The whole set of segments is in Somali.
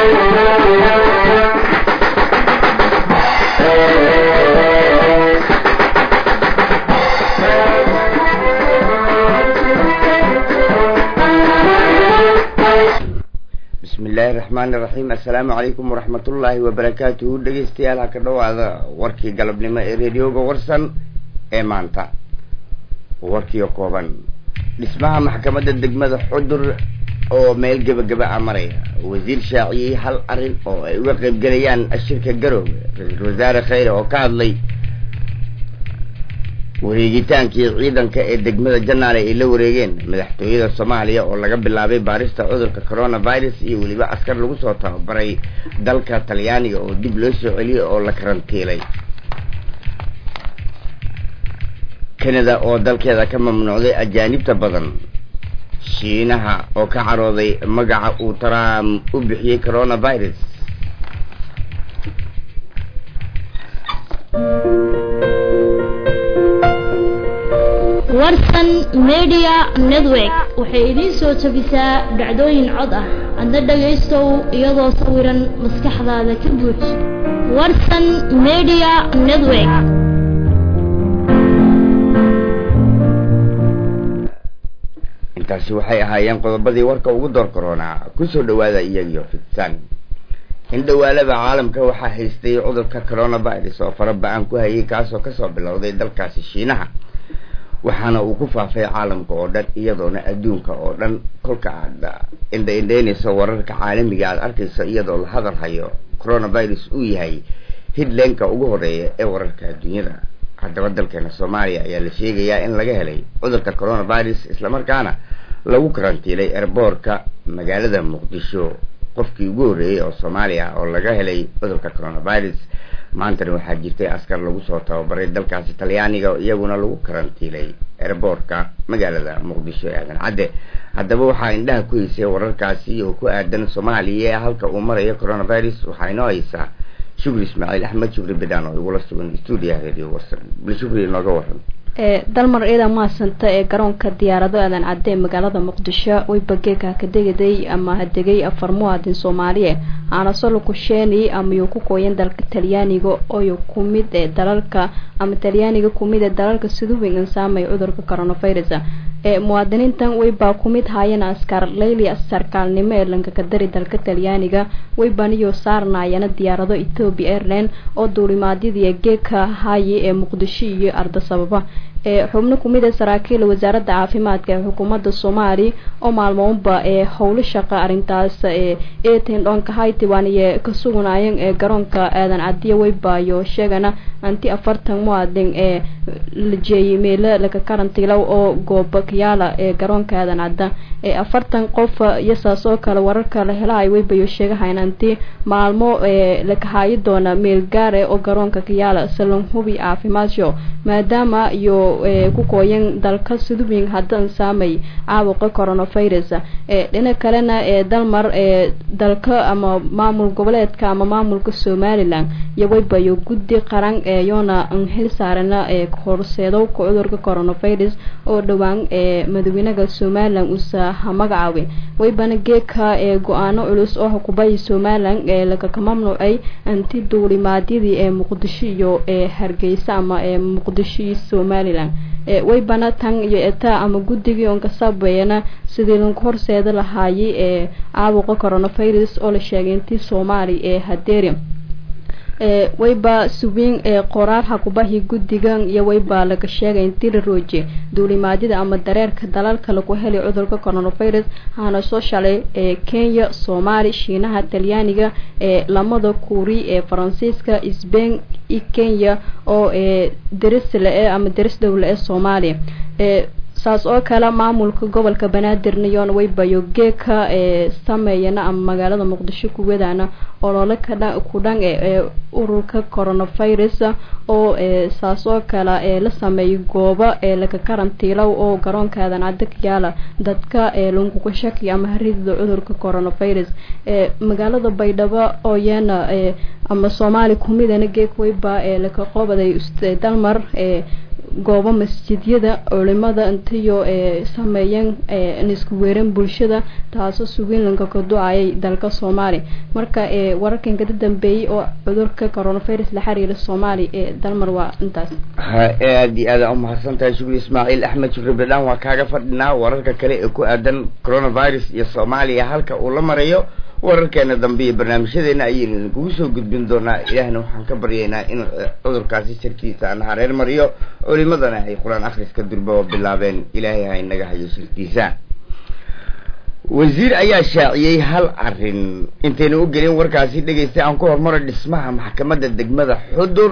bismillaahi raxmaani raxiim assalaamu calaykum waraxmatullaahi wabarakaatuhu dhegeystayaal ha ka dhowaada warkii galabnimo ee reediyooga warsan ee maanta warkiio kooban dhismaha maxkamadda degmada xudur oo meel gebagaba a maraya wasiir shaaciyey hal arrin oo ay uga qaybgelayaan shirka garoowe ra-iisul wasaare khayre oo ka hadlay wareegitaankii ciidanka ee degmada janaale ay la wareegeen madaxtooyada soomaaliya oo laga bilaabay baarista cudurka coronavirus iyo weliba askar lagu soo tababaray dalka talyaaniga oo dib loo soo celiyey oo la karantiilay canada oo dalkeeda ka mamnuucday ajaanibta badan shiinaha oo ka carooday magaca uu trump u bixiyey coronavirus warsan media network waxay idiin soo jabisaa dhacdooyin cod ah adna dhagaystow iyadoo sawiran maskaxdaada ka buuj warsan media network intaasi waxay ahaayeen qodobadii warka ugu door koronaa kusoo dhawaada iyagiyo fidsan in dhawaalada caalamka waxaa haystay cudurka coronavirus oo fara ba-an ku hayay kaasoo kasoo bilowday dalkaasi shiinaha waxaana uu ku faafay caalamka oo dhan iyadoona adduunka oo dhan kolka aad indhaindhaynayso wararka caalamiga aad arkayso iyadoo la hadal hayo coronavirus uu yahay hidleenka ugu horeeya ee wararka adduunyada haddaba dalkeena soomaaliya ayaa la sheegayaa in laga helay cudurka coronavirus islamarkaana lagu karantiilay erboorka magaalada muqdisho qofkii ugu horreeyey oo soomaaliya oo laga helay cudurka coronavirus maantana waxaa jirtay askar lagu soo tababaray dalkaasi talyaaniga iyaguna lagu karantiilay erboorka magaalada muqdisho ee aadan cadde haddaba waxaa indhaha ku haysay wararkaasi oo ku aadan soomaaliya halka uu marayo coronavirus waxaa inoo haysaa shukri ismaaciil axmed shukri bedaan oo igula sugan stuudiyaha radio warsan bal shukri inooga waran dalmar ciidan mahadsanta ee garoonka diyaarado aadan cadde ee magaalada muqdisho weybageeka kadegaday ama hadegay afar muwaadin soomaaliye aanasolo kusheeni amayuu ku kooyan dalka talyaaniga oyo kumid ee dalalka ama talyaaniga kumid ee dalalka siduwin insaamay cudurka coronavirus ee muwaadiniintan weybaa kumid haayeen askar leyli sarkaalnimo ee lankakadari dalka talyaaniga weybaniyo saarnaayana diyaarado ethoobiya airline oo duulimaadyadii geeka haaye ee muqdisho iyo ardasababa ee xubno kumid ee saraakiil wasaaradda caafimaadka ee xukuumadda soomaali oo maalmoonba ee howlo shaqa arrintaas ee eeten dhoonka haytiwan iyo ka suganaayeen ee garoonka aadan cadiya weybaayo sheegana anti afartan muwaadin ee la jeeyay meelo laga karantiilow oo gooba kayaala ee garoonka aadan cadda ee afartan qof iyosaas oo kale wararka la helaay weybayo sheegahayn anti maalmo ee lakahaayi doona meel gaare oo garoonka kayaala salon hubi caafimaadyo maadaama iyo ku kooyan dalka sudubing haddan saamay caabuqa coronavirus ee dhina kalena ee dalmar ee dalka ama maamul goboleedka ama maamulka somalilan iyo weybayo guddi qaran ee yoona xil saarana ee horseedo cudurka coronavirus oo dhowaan ee madaxweynaha somalilan uusa magacaabay weybana geeka ee go-aano culus oo xukubayay somalilan ee lagaka mamnuucay anti duulimaadyadii ee muqdisho iyo ee hargeysa ama ee muqdisho iyo somalilan weybana tan iyo eta ama guddigii on kasabeeyana sidii lanku horseeda lahaayay ee caabuqa coronavirus oo la sheegay intii soomaali ee hadeeri ee weyba subiin ee qoraal hakubahi guddigan iyo weyba laga sheegay intii la rooje duulimaadyada ama dareerka dalalka lagu helay cudurka coronavirus hana soo shalay ee kenya soomaali shiinaha talyaaniga ee lamada kuuri ee faransiiska sbain iyo kenya oo ee derisle ee ama deris dowle ee soomaaliya ee saas oo kale maamulka gobolka banaadir nayoon weybayo geeka ee sameeyana ama magaalada muqdisho kuwadana olole kadha ku dhan ee ururka coronavirus oo ee saas oo kale ee la sameeyay goobo ee laga karantiilow oo garoonka aadan cadda ka yaala dadka ee lunguga shaki ama haridida cudurka coronavirus ee magaalada baydhabo oo yeena ee ama soomaali kumidana geek weyba ee laka qobaday dalmar ee goobo masjidyada culimada intiyo sameeyeen isku weeran bulshada taasoo sugiinlanka ka do-ayay dalka soomaaliya marka wararkan kada dambeeyey oo cudurka coronavirus la xiriira soomaaliya ee dalmar waa intaas aada iyo aada umahadsan tahay shukri ismaaciil axmed shukri bedhaan waa kaaga fadhinaa wararka kale ee ku aadan coronavirus iyo soomaaliya halka uu la marayo wararkeena dambe iyo barnaamijyadeena ayaynu idinkugu soo gudbin doonaa ilaahna waxaan ka baryaynaa inuu cudurkaasi sharkiisa ana hareer mariyo culimadana ay qur-aan akhriska durba oo bilaabeen ilaahay ha inaga hayo shirkiisa wasiir ayaa shaaciyey hal arrin intaynu u gelin warkaasi dhegaystay aan ku horumaro dhismaha maxkamadda degmada xudur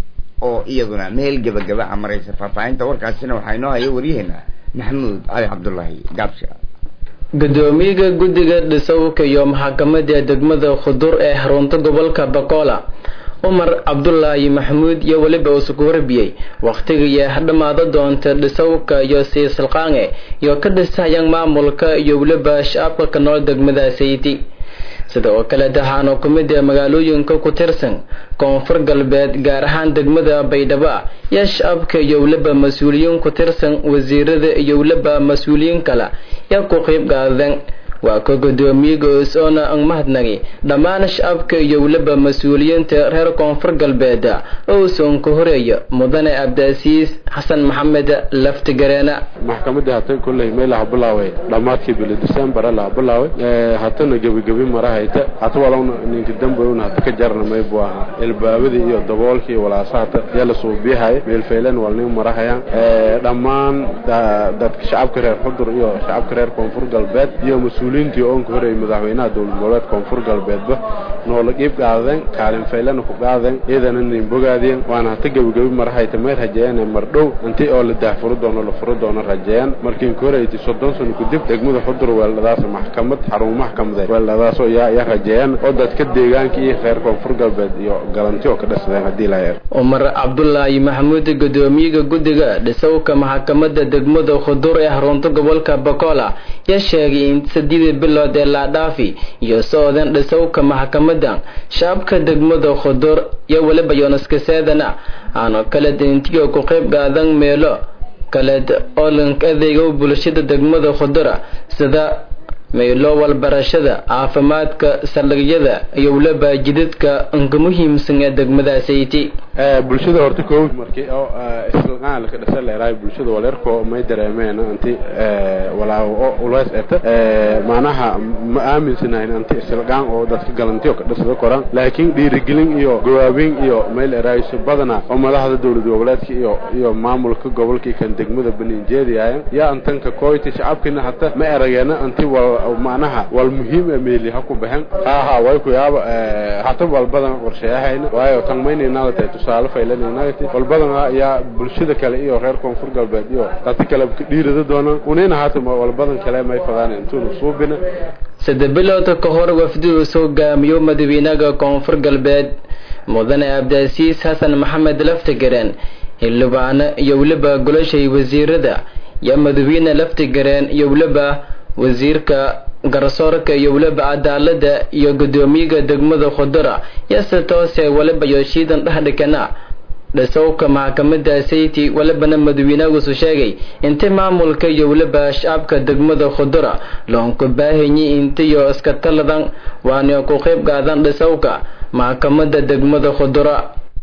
oo iyaduna meel gebagaba a maraysa faahfaahinta warkaasina waxaa inoo haya waryaheena maxamuud cali cabdullaahi gaabsha gudoomiyaha guddiga dhisowka iyo maxkamadda degmada khudur ee xarunta gobolka bakola cumar cabdulaahi maxamuud iyo weliba isugu warbiyey wakhtiga iyo hadhamaada doonta dhisowka iyo siisalqaange iyo ka dhisayaan maamulka iyo weliba shacabka ka nool degmada sayti sida oo kale dahaano ku mid ee magaalooyinka ku tirsan koonfur galbeed gaar ahaan degmada baydhabo iyo shacabka iyo weliba mas-uuliyiin ku tirsan wasiirada iyo weliba mas-uuliyiin kale yaa ku qeyb qaadeen waa ka gudoomiyaga is-oona ang mahadnagi dhammaan shacabka iyo weliba mas-uuliyiinta reer koonfur galbeed ouson ka horeeya mudane abdaasiis xasan maxamed laftigareena maxkamadii hatan kolley meel laha bilaaway dhammaadkii bili december laha bilaaway hatana gebigebi marahayta hata walowna ninka dambayuna hata ka jarna maybu ahaa ilbaabadii iyo daboolkii iyo walaasa hata yaa la suubiyahay meelfaylan walnin marahayaan dhammaan dadka shacabka reer xudur iyo shacabka reer koonfur galbeed iyo mas-uuliyiintii oonka horeeyay madaxweynaha dowlad goboleed koonfur galbeedba noola qiib qaadeen kaalin faylana ku qaadeen iyadana nin bogaadeen waana hata gebigebi marahayta may rajeeyeen mardhow intii oo la daahfuri doono la furi doono rajeeyaan markii inka horeeytay soddon sano kadib degmada xudur weeldhadaas maxkamad xarun maxkamadeed weeldhadaasoo yaa yaa rajeeyaan oo dadka deegaanka iyo reer koonfur galbeed iyo galanti oo ka dhisadeen haddii la yeer cumar cabdulaahi maxamuud gudoomiyaha guddiga dhisowka maxkamadda degmada khudur ee xarunta gobolka bakola yaa sheegay in saddeedii bilood ee laadhaafi iyo socodeen dhisowka maxkamadan shacabka degmada khudur iyo weliba yoonaskaseedana aanu kala dintiyo ku qayb qaadan meelo kaleed oo lank adeega bulshada degmada khudura sida meelo walbarashada caafimaadka saldhigyada iyo weliba jidadka inka muhiimsan ee degmada sayti bulshada horta ko markii oo islaqaan la ka dhasay leeyahay bulshada waleerko may dareemeen anti walaa ulaas eta maanaha ma aaminsanayn anti islaqaan oo dadka galantiyo ka dhasada koran laakiin dhiirigelin iyo gawaabin iyo meel eraayso badana oo madaxda dowlad goboleedka iyo iyo maamulka gobolka kan degmada Beninjeediyaayeen yaa antanka kooyti shacabkina hata ma erageena anti wal maanaha wal muhiim ee meeli ha ku baxan ha ha way ku yaaba hata wal badan qorsheyahayna waayo tan maynayna tahay tusaale faylanaynaati wal badan ayaa bulshada kale iyo reer koonfur galbeed iyo dadka kale dhiirada doonaan unina hata wal badan kale may fadaan intuu suubina saddex bilood ka hor wafdidu soo gaamiyo madaxweynaha koonfur galbeed mudane abdaasiis xasan maxamed laftigareen xildhibaano iyo weliba golashay wasiirada iyo madaxweyne laftigareen iyo weliba wasiirka garsoorka iyo weliba cadaalada iyo gudoomiyaha degmada khudura yase toose weliba yooshiidan dhexdhikana dhisowka maxkamada sayti welibana madaxweynagusu sheegay inta maamulka iyo weliba shacabka degmada khudura loonku baahanyi intiyo iska taladan waana ku qayb qaadan dhisowka maxkamada degmada khudura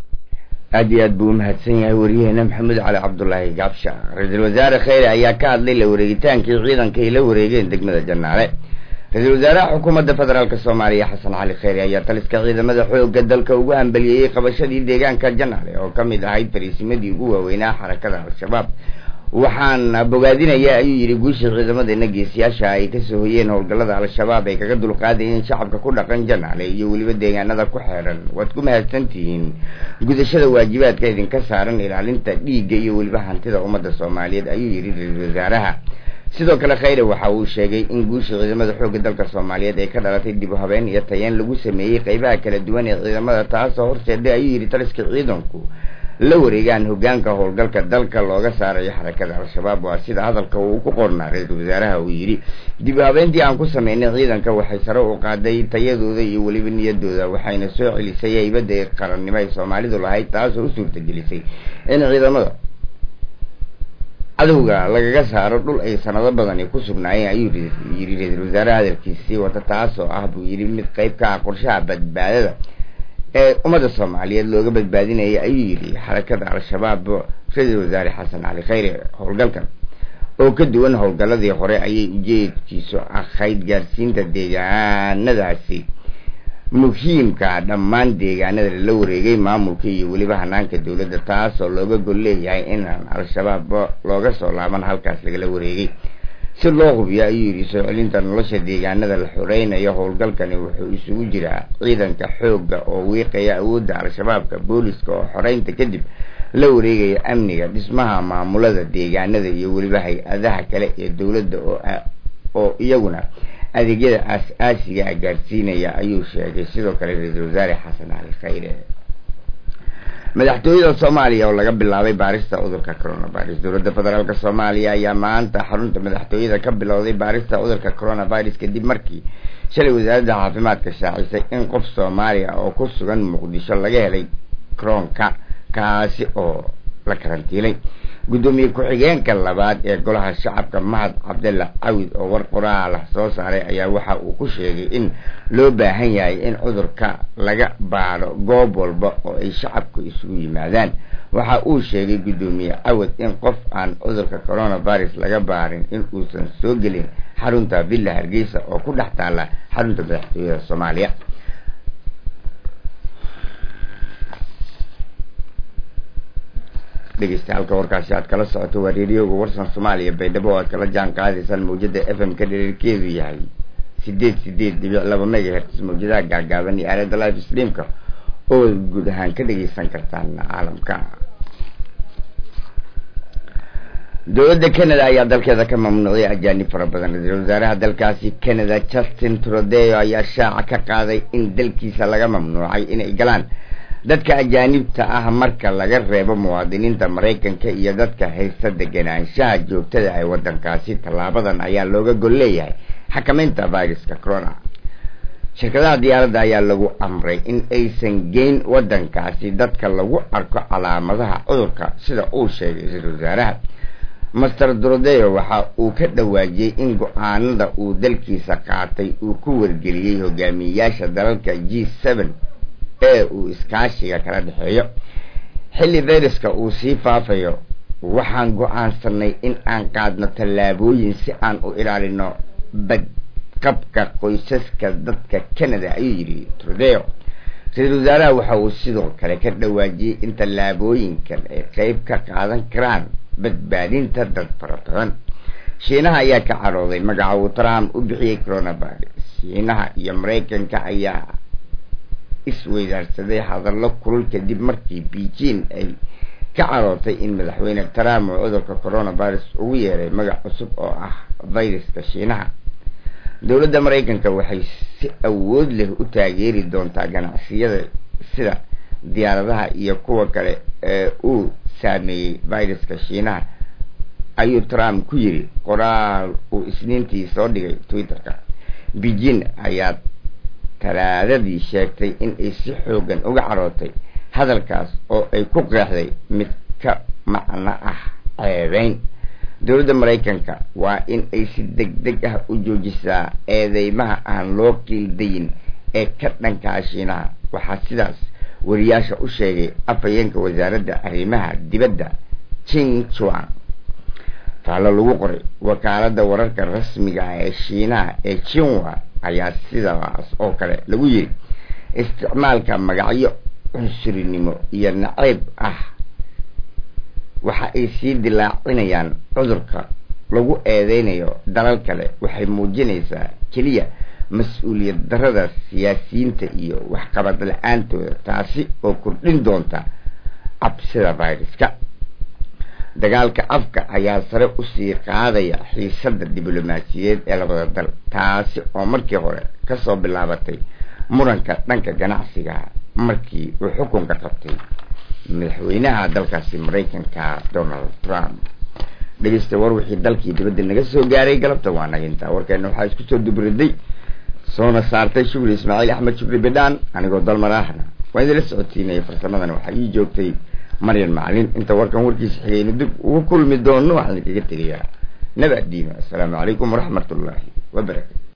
aada iyo aad buu umahadsan yahay wariyaheena maxamed cali cabdulaahi gaabsha ra-iisul wasaare kheyre ayaa ka hadlay la wareegitaankii ciidanka ay la wareegeen degmada janaale ra-iisul wasaaraha xukuumadda federaalk soomaaliya xasan cali kheyre ayaa taliska ciidamada xooga dalka ugu hambaliyeeyey qabashadii deegaanka janaale oo ka mid ahayd fariisimadii ugu waaweynaa xarakada al-shabaab waxaan bogaadinaya ayuu yidhi guushii ciidamadeena geesiyaasha ay kasoo hoyeen howlgallada al-shabaab ay kaga dulqaadayeen shacabka ku dhaqan janaale iyo weliba deegaanada ku xeedhan waad ku mahadsantihiin gudashada waajibaadka idinka saaran ilaalinta dhiigga iyo weliba hantida ummadda soomaaliyeed ayuu yidhi ra-iisul wasaaraha sidoo kale kheyre waxa uu sheegay in guushii ciidamada xoogga dalka soomaaliyeed ay ka dhalatay dib u habeen iyo tayeen lagu sameeyey qeybaha kala duwan ee ciidamada taasoo horseeday ayuu yidhi taliska ciidanku la wareegaan hogaanka howlgalka dalka looga saarayo xarakada al-shabaab waa sida hadalka uu ku qornaa ra-iisul wasaaraha uu yidhi dib u habeentii aan ku sameynay ciidanka waxay sare u qaaday tayadooda iyo weliba niyadooda waxayna soo celisay haybada qarannimo ay soomaalidu lahayd taasoo u suurtagelisay in ciidamada cadowga lagaga saaro dhul ay sanado badani ku sugnaayeen ayuu yidhi ra-iisul wasaare hadalkiisii wata taasoo ah buu yidhi mid qeyb ka ah qorshaha badbaadada ee ummadda soomaaliyeed looga badbaadinaya ayuu yidhi xarakada al-shabaab ra-iisul wasaare xasan cali khayre howlgalkan oo ka duwan howlgaladii hore ayay ujeedkiisu ahayd gaarsiinta deegaanadaasi muhiimka dhammaan deegaanada lala wareegay maamulka iyo weliba hanaanka dowladda taasoo looga gol leeyahay inaan al-shabaab looga soo laaban halkaas lagala wareegay si loo hubiyo ayuu yidhi soo celinta nolosha deegaanada la xoreynayo howlgalkani wuxuu isugu jiraa ciidanka xoogga oo wiiqaya awoodda al-shabaabka booliska oo xoreynta kadib la wareegaya amniga dhismaha maamulada deegaanada iyo weliba hay-adaha kale ee dowladda oo iyaguna adeegyada aas-aasiga a gaarsiinaya ayuu sheegay sidoo kale ra-iisul wasaare xasan cali khayre madaxtooyada soomaaliya oo laga bilaabay baarista cudurka coronavirus dowladda federaalk soomaaliya ayaa maanta xarunta madaxtooyada ka bilowday baarista cudurka coronavirus kadib markii shalay wasaaradda caafimaadka shaacisay in qof soomaaliya oo ku sugan muqdisho laga helay croonka kaasi oo la karantiilay guddoomiye ku-xigeenka labaad ee golaha shacabka mahad cabdalla cawid oo war qoraal ah soo saaray ayaa waxa uu ku sheegay in loo baahan yahay in cudurka laga baadho goob walba oo ay shacabku isugu yimaadaan waxa uu sheegay guddoomiye cawid in qof aan cudurka coronavirus laga baarin in uusan soo gelin xarunta villa hargeysa oo ku dhex taalla xarunta madaxtooyada soomaaliya dhegeystayaaalka warkaasi aad kala socoto waa reeriyooga warsan soomaaliya baydhabo oo aad kala jaan qaadaysaan mawjada f m ka dhererkeedu yahay sideed sideed dhibic laba megahertz mawjadaha gaagaaban iyo aalada live streamka oo guud ahaan ka dhegeysan kartaan caalamka dowladda canada ayaa dalkeeda ka mamnuucday ajaanib fara badan ra-iisul wasaaraha dalkaasi canada justin trudeyo ayaa shaaca ka qaaday in dalkiisa laga mamnuucay inay galaan dadka ajaanibta ah marka laga reebo muwaadiniinta maraykanka iyo dadka haysta deganaanshaha joogtada ee wadankaasi tallaabadan ayaa looga gol leeyahay xakameynta viruska corona shirkadaha diyaaradda ayaa lagu amray in aysan geyn wadankaasi dadka lagu arko calaamadaha cudurka sida uu sheegay ra-iisul wasaaraha master drodeo waxa uu ka dhawaajiyey in go-aanada uu dalkiisa qaatay uu ku wargeliyey hogaamiyeyaasha dalalka g seven ee uu iskaashiga kala dhexeeyo xilli viruska uu sii faafayo waxaan go-aansanay in aan qaadno tallaabooyin si aan u ilaalino badqabka qoysaska dadka canada ayuu yidhi trudeo ra-iisul wasaaraha waxa uu sidoo kale ka dhawaajiyey in tallaabooyinkan ay qeyb ka qaadan karaan badbaadinta dad fara badan shiinaha ayaa ka carooday magaca uu trump u bixiyey coronavirus shiinaha iyo maraykanka ayaa isweydaarsaday hadallo kulul kadib markii beijing ay ka carootay in madaxweyne trump uu cudurka coronavirus ugu yeeray magac cusub oo ah viruska shiinaha dowladda maraykanka waxay si awood leh u taageeri doontaa ganacsiyada sida diyaaradaha iyo kuwa kale ee uu saameeyey viruska shiinaha ayuu trump ku yiri qoraal uu isniintii soo dhigay twitter-ka beijing ayaa talaadadii sheegtay in ay si xoogan uga carootay hadalkaas oo ay ku qeexday mid ka macno ah ceebeyn dowladda maraykanka waa in ay si deg deg ah u joojisaa eedeymaha aan loo qiildayin ee ka dhankaa shiinaha waxaa sidaas wariyaasha u sheegay afhayeenka wasaaradda arrimaha dibadda jing chuan faallo lagu qoray wakaaladda wararka rasmiga ah ee shiinaha ee jinwa ayaa sidaas oo kale lagu yiri isticmaalka magacyo cunsurinimo iyo naceyb ah waxa ay sii dilaacinayaan cudurka lagu eedeynayo dalal kale waxay muujinaysaa keliya mas-uuliyad darada siyaasiyiinta iyo waxqabad la-aantooda taasi oo kordhin doonta cabsida viruska dagaalka afka ayaa sare usii qaadaya xiisada diblomaasiyeed ee labada dal taasi oo markii hore kasoo bilaabatay muranka dhanka ganacsiga markii uu xukunka qabtay madaxweynaha dalkaasi maraykanka donald trump dhegeysta war wixii dalkii dibadda naga soo gaaray galabta waa nagintaa warkeena waxaa isku soo dubriday soona saartay shukri ismaaciil axmed shukri bidhaan anigoo dalmar ahna waa idinla socotiinaya farsamadan waxaa ii joogtay maryan macalin inta warkan warkiisa xigayna dib ugu kulmi doono waxaan idinkaga tegayaa nabad diino assalaamu calaykum waraxmat ullaahi wabarakatu